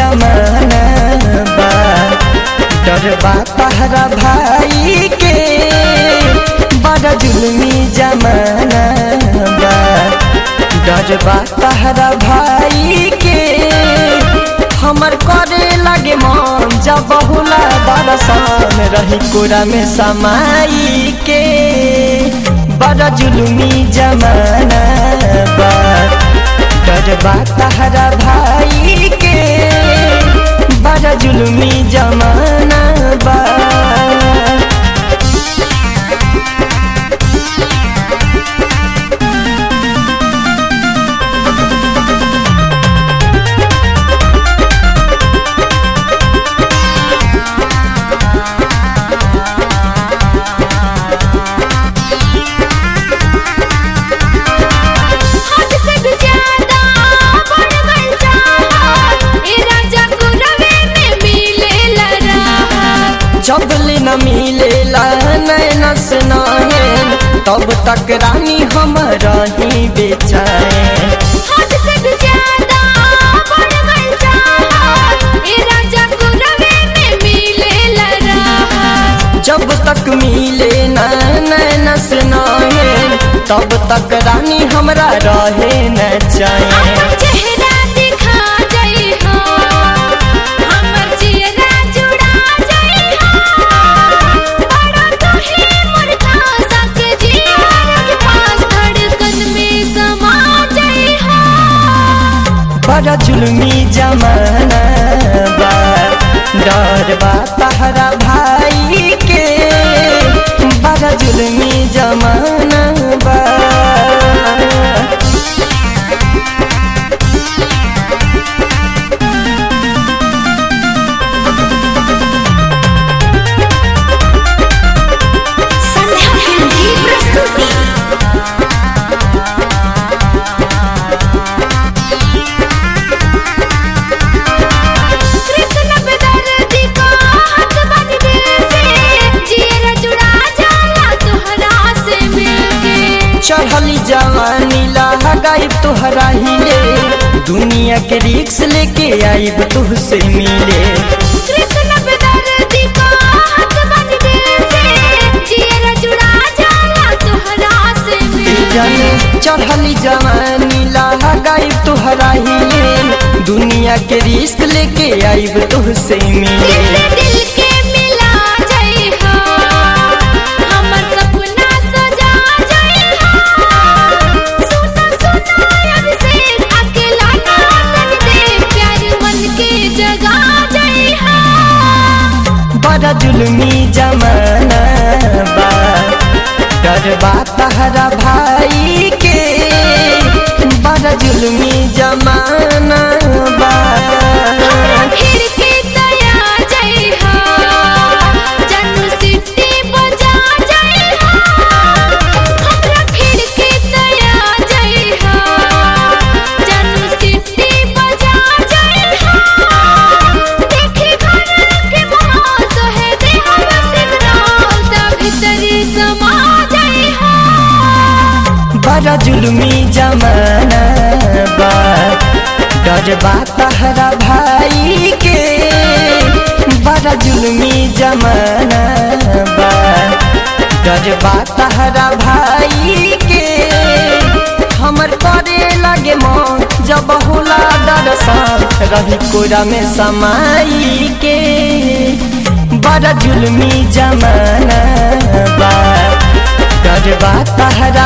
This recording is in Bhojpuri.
जमाना बा डर बा तहरा भाई के बड़ा जुलमी जमाना बा डर बा तहरा भाई के हमर करे लगे मन जब बहुला दरसान रही कोरा में समाई के बड़ा जुलमी जमाना बा डर बा तहरा भाई के बड़ा जुलमी जमाना बा हद से भी ज्यादा बढ़ गइल चाहत, ए राजा गुरवे में मिलेला राहत। जब ले न मिलेला नैन से नैन तब तक रानी हम रही बेचैन हद से भी ज्यादा बढ़ गइल चाहत, ए राजा गुरवे में मिलेला राहत। जब तक मिले न नैन से नैन तब तक रानी हमरा रहे न चैन अपन चेहरा दिखा जाइ हो, हमर चेहरा जुड़ा जाइ हो। बड़ा तोहे मुर्खा सके जियार के पास धड़कन में समा जाइ हो। बड़ा जुलमी जमाना बा डर बा तहरा भाई के बड़ा जुलमी जमाना बा संध्या फिल्म की प्रस्तुति कृष्ण बेदर्दी को हाथ बांध दिल से जियरा जुड़ा जाला तोहरा से मिलके चढ़ली जवानी लगाइब तोहरा हिले दुनिया के रिक्स लेके आइब तुहसे मिले कृष्ण बेदर्दी को हाथ बांध दिल से जियरा जुड़ा जाला तोहरा से ए जाने मिलके चढ़ली जवानी लगाइब तोहरा हिले दुनिया के रिस्क लेके आइब तुहसे दिल मिले से दिल के मिला जाइ हो हमर सपना सजा जाइ हो सुना सुना अभिषेक अकेला ना तन दे प्यार मन के जगा जाइ हो बड़ा जुलमी जमाना बा डर बा तहरा भाई के बड़ा जुलमी जमाना बा हमरा फिर के दया जाइ हो जन्म सिटी बजा जाइ हो हमरा फिर के दया जाइ हो जन्म सिटी बजा जाइ हो देखे घर के मोह तो है देह सिग्नल ता भीतरी समा जाइ हो बड़ा जुलमी जमाना बा डर बा तहरा भाई के बड़ा जुलमी जमाना बा डर बा तहरा भाई के हमर करे लगे मन जब होला दरसान रही कोरा में समाई के बड़ा जुलमी जमाना बा डर बा तहरा